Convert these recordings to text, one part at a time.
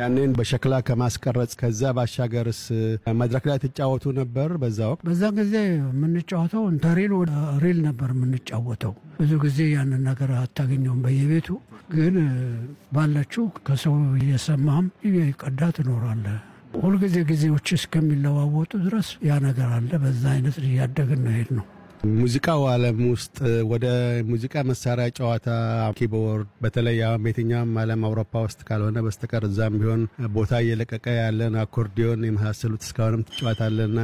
ያንን በሸክላ ከማስቀረጽ ከዛ ባሻገርስ መድረክ ላይ ትጫወቱ ነበር? በዛ ወቅት በዛ ጊዜ የምንጫወተው ከሪል ወደ ሪል ነበር የምንጫወተው። ብዙ ጊዜ ያንን ነገር አታገኘውም በየቤቱ ግን ባለችው ከሰው እየሰማህም ቀዳ ትኖራለህ። ሁልጊዜ ጊዜዎች እስከሚለዋወጡ ድረስ ያ ነገር አለ። በዛ አይነት እያደግን ነው ሄድ ነው። ሙዚቃው ዓለም ውስጥ ወደ ሙዚቃ መሳሪያ ጨዋታ ኪቦርድ፣ በተለይ አሁን በየትኛውም ዓለም አውሮፓ ውስጥ ካልሆነ በስተቀር እዛም ቢሆን ቦታ እየለቀቀ ያለን አኮርዲዮን የመሳሰሉት እስካሁንም ትጫወታለና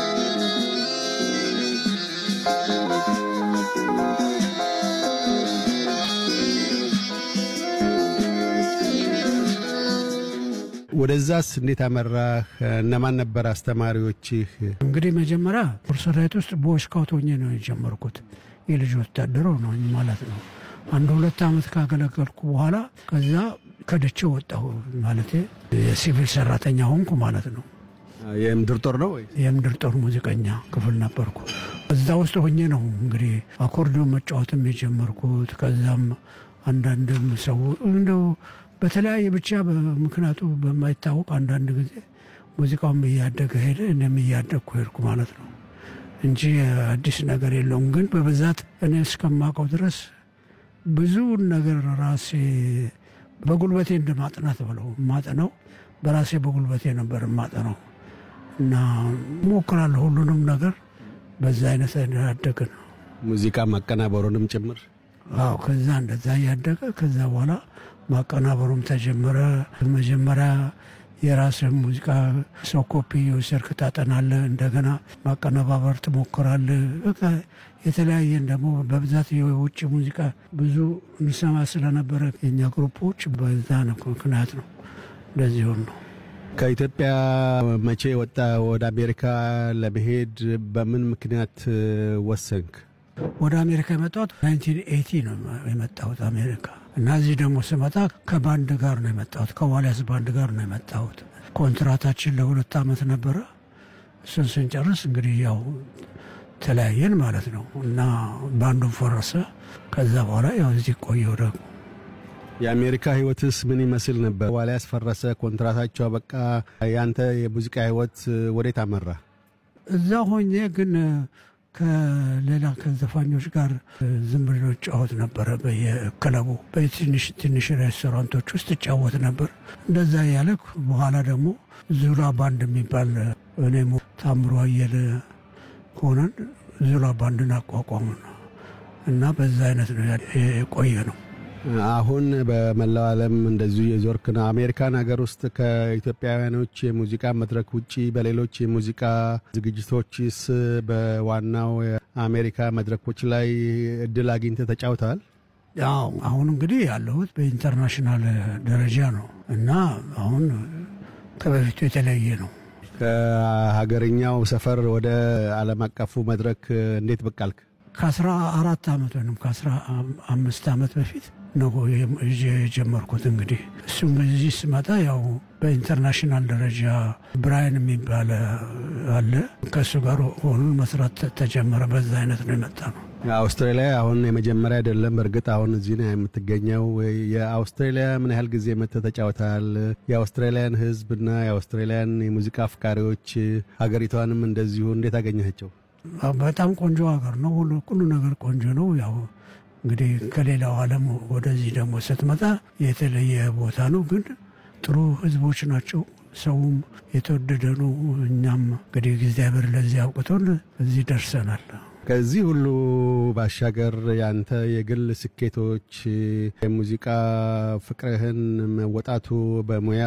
ወደዛስ እንዴት አመራህ? እነማን ነበር አስተማሪዎችህ? እንግዲህ መጀመሪያ ፖርሰራይት ውስጥ ቦይስካውት ሆኜ ነው የጀመርኩት። የልጅ ወታደር ነው ማለት ነው። አንድ ሁለት ዓመት ካገለገልኩ በኋላ ከዛ ከድቼ ወጣሁ ማለት የሲቪል ሰራተኛ ሆንኩ ማለት ነው። የምድር ጦር ነው ወይ? የምድር ጦር ሙዚቀኛ ክፍል ነበርኩ። እዛ ውስጥ ሆኜ ነው እንግዲህ አኮርዲዮን መጫወትም የጀመርኩት። ከዛም አንዳንድም ሰው እንደው በተለያየ ብቻ ምክንያቱ በማይታወቅ አንዳንድ ጊዜ ሙዚቃውም እያደገ ሄደ፣ እኔም እያደግኩ ሄድኩ ማለት ነው እንጂ አዲስ ነገር የለውም። ግን በብዛት እኔ እስከማውቀው ድረስ ብዙውን ነገር ራሴ በጉልበቴ እንደ ማጥናት ብለው ማጠነው በራሴ በጉልበቴ ነበር ማጠነው እና ሞክራለሁ ሁሉንም ነገር በዛ አይነት ያደገ ነው። ሙዚቃ ማቀናበሩንም ጭምር አዎ። ከዛ እንደዛ እያደገ ከዛ በኋላ ማቀናበሩም ተጀመረ። መጀመሪያ የራስህ ሙዚቃ ሰው ኮፒ የወሰድክ ታጠናለህ፣ እንደገና ማቀነባበር ትሞክራለህ። በቃ የተለያየን ደግሞ በብዛት የውጭ ሙዚቃ ብዙ እንሰማ ስለነበረ የኛ ግሩፖች በዛ ነው ምክንያት ነው እንደዚህ ሆን ነው። ከኢትዮጵያ መቼ ወጣ? ወደ አሜሪካ ለመሄድ በምን ምክንያት ወሰንክ? ወደ አሜሪካ የመጣሁት 1980 ነው የመጣሁት አሜሪካ እና እዚህ ደግሞ ስመጣ ከባንድ ጋር ነው የመጣሁት። ከዋልያስ ባንድ ጋር ነው የመጣሁት። ኮንትራታችን ለሁለት ዓመት ነበረ። እሱን ስንጨርስ እንግዲህ ያው ተለያየን ማለት ነው እና ባንዱን ፈረሰ። ከዛ በኋላ ያው እዚህ ቆየሁ ደግሞ የአሜሪካ ህይወትስ ምን ይመስል ነበር? ዋልያስ ፈረሰ፣ ኮንትራታቸው በቃ። ያንተ የሙዚቃ ህይወት ወዴት አመራ? እዛ ሆኜ ግን ከሌላ ከዘፋኞች ጋር ዝም ብሎ ጫወት ነበረ። በየክለቡ በትንሽ ትንሽ ሬስቶራንቶች ውስጥ እጫወት ነበር። እንደዛ እያለ በኋላ ደግሞ ዙላ ባንድ የሚባል እኔም ታምሮ አየለ ሆነን ዙላ ባንድን አቋቋሙ እና በዛ አይነት ነው የቆየ ነው። አሁን በመላው ዓለም እንደዚሁ የዞርክ ነው። አሜሪካን ሀገር ውስጥ ከኢትዮጵያውያኖች የሙዚቃ መድረክ ውጪ በሌሎች የሙዚቃ ዝግጅቶችስ በዋናው የአሜሪካ መድረኮች ላይ እድል አግኝተህ ተጫውተዋል? ያው አሁን እንግዲህ ያለሁት በኢንተርናሽናል ደረጃ ነው እና አሁን ከበፊቱ የተለያየ ነው። ከሀገርኛው ሰፈር ወደ ዓለም አቀፉ መድረክ እንዴት ብቅ አልክ? ከአስራ አራት ዓመት ወይም ከአስራ አምስት ዓመት በፊት ነው የጀመርኩት። እንግዲህ እሱም እዚህ ስመጣ ያው በኢንተርናሽናል ደረጃ ብራይን የሚባል አለ ከእሱ ጋር ሆኑን መስራት ተጀመረ። በዛ አይነት ነው የመጣ ነው። አውስትራሊያ አሁን የመጀመሪያ አይደለም። በእርግጥ አሁን እዚህ ነው የምትገኘው። የአውስትራሊያ ምን ያህል ጊዜ መጥተህ ተጫውተሃል? የአውስትራሊያን ሕዝብና የአውስትራሊያን የሙዚቃ አፍቃሪዎች ሀገሪቷንም እንደዚሁ እንዴት አገኘቸው? በጣም ቆንጆ ሀገር ነው። ሁሉ ነገር ቆንጆ ነው። ያው እንግዲህ ከሌላው ዓለም ወደዚህ ደግሞ ስትመጣ የተለየ ቦታ ነው፣ ግን ጥሩ ህዝቦች ናቸው። ሰውም የተወደደ ነው። እኛም እንግዲህ እግዚአብሔር ለዚህ አውቅቶን እዚህ ደርሰናል። ከዚህ ሁሉ ባሻገር ያንተ የግል ስኬቶች የሙዚቃ ፍቅርህን መወጣቱ በሙያ